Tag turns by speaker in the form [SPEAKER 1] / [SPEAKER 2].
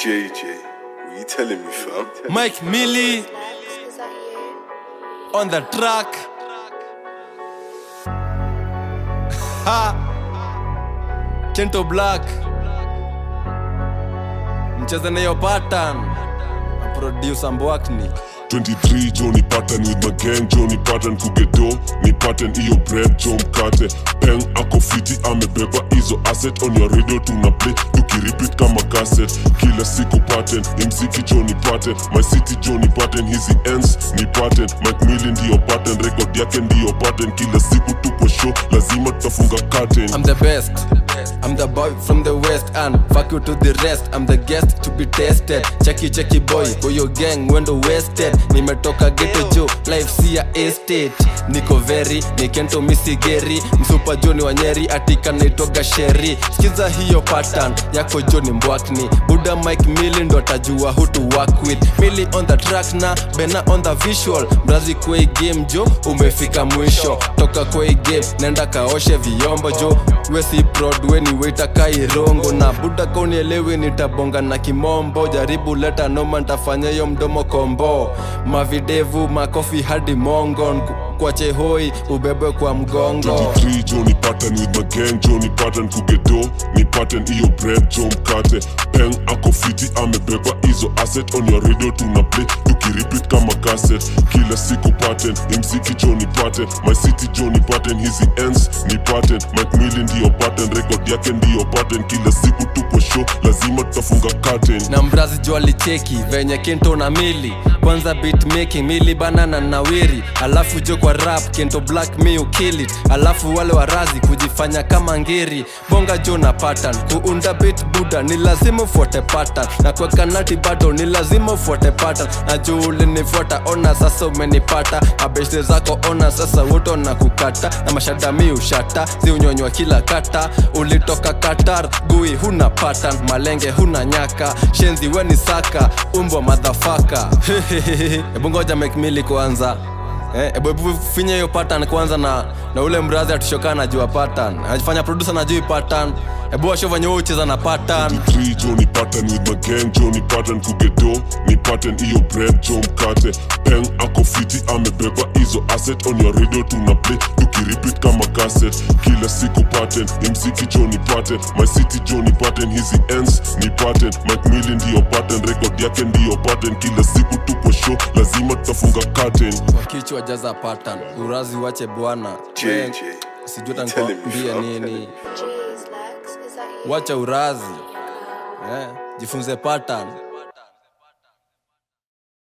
[SPEAKER 1] JJ, what you telling me, fam?
[SPEAKER 2] Mike Millie
[SPEAKER 3] Lex, is that you?
[SPEAKER 2] on the track. Ha! Kento Black. Mcheze na hiyo pattern. Na Producer Mbwakni.
[SPEAKER 4] 23 jo ni pattern with my gang jo ni pattern kugedo ni pattern iyo bread jo mkate peng ako fiti amebeba hizo asset on your radio tuna play tukirepeat kama cassette kila siku pattern mziki jo ni pattern my city jo ni pattern hizi ends ni pattern mike Millie ndiyo pattern record yake ndiyo pattern kila siku tuko show lazima tutafunga curtain
[SPEAKER 2] I'm the best. I'm the boy from the west and fuck you to the rest. I'm the guest to be tested. Checky checky boy, for your gang wendo wasted. Nimetoka ghetto jo, life si ya estate. Niko very, nikento misigeri. Msupa Joni wa Nyeri, atika naitoga sheri. Skiza hiyo pattern yako Joni Mbwakni. Buda Mike Millie ndo atajua who to work with. Millie on the track na Bena on the visual. Mrazi kwa hii game jo, umefika mwisho. Toka kwa hii game, nenda kaoshe vyombo jo. We si prod, we ni waiter kairongo na buda kaunielewi nitabonga na kimombo jaribu leta noma ntafanya hiyo mdomo kombo mavidevu makofi hadi mongo Nku- kwache hoi ubebwe kwa mgongo
[SPEAKER 4] 23 jo ni pattern with my gang jo ni pattern kugedo ni pattern iyo bread jo mkate peng ako fiti amebeba hizo asset on your radio tuna play tukirepeat kama cassette kila siku pattern mziki jo ni pattern my city jo ni pattern hizi ends ni pattern mike Millie ndiyo pattern record yake ndiyo pattern kila siku tuko show lazima tutafunga curtain
[SPEAKER 2] na mbrazi jo alicheki venye kento na mili kwanza beat making mili banana na wiri alafu jo kwa rap kento black me you kill it alafu wale warazi kujifanya kama ngiri bonga jo na pattern kuunda beat buda ni lazima ufuate pattern na kwa kanati bado ni lazima ufuate pattern na juu ulinifuata ona sasa umenipata abeshte zako ona sasa wote na kukata na mashada mi ushata ziunyonywa kila kata ulitoka qatar gui huna pattern malenge huna nyaka shenzi weni saka umbwa madhafaka hebu ngoja mekmili kwanza Eh, ebu ebu finye hiyo pattern kwanza na na ule mrazi atushokaa najua pattern anajifanya producer najui pattern ebu washo venye wewe ucheza na pattern
[SPEAKER 4] 23 jo ni pattern with my gang jo ni pattern kugedo ni pattern iyo bread jo mkate peng ako fiti amebeba hizo asset on your radio tuna play tukirepeat kama cassette kila siku pattern mziki jo ni pattern my city jo ni pattern hizi ends ni pattern mike Millie ndiyo pattern record yake ndiyo pattern kila siku tuko show lazima tutafunga curtain
[SPEAKER 2] kwa kichwa jaza pattern urazi wache bwana
[SPEAKER 1] JJ,
[SPEAKER 2] sijui
[SPEAKER 1] you telling me,
[SPEAKER 2] tankwambia
[SPEAKER 1] fam?
[SPEAKER 2] nini
[SPEAKER 3] Jeez, Lex, is that you?
[SPEAKER 2] wacha urazi eh, jifunze pattern